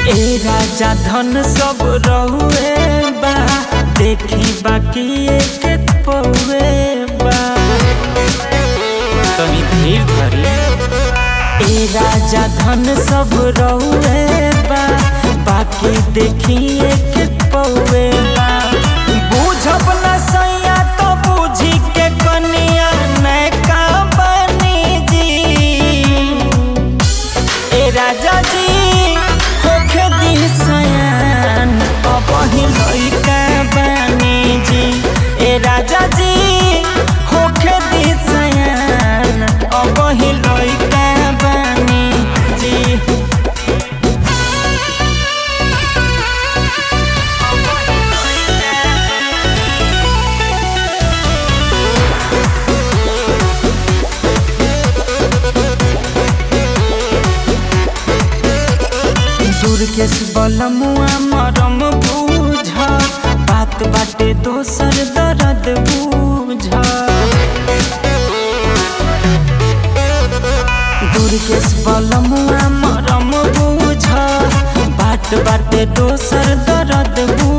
ए राजा धन सब रहुए बा देखी बाकी एक पौए बा तनी धीर धरी ए राजा धन सब रहुए बा बाकी देखी एक पौए बा बूझब न सैया तो बूझी के कनिया नैका बनी जी ए राजा जी होखे दी सयान अबही लइका बानी जी ए राजा जी होखे दी सयान अबही लइका बानी जी दुर्गेश बलमुआ मरम बूझ बात बाटे दोसर दर्द बूझ दुर्गेश बलमुआ मरम बूझ बात बाटे दोसर दर्द बूझ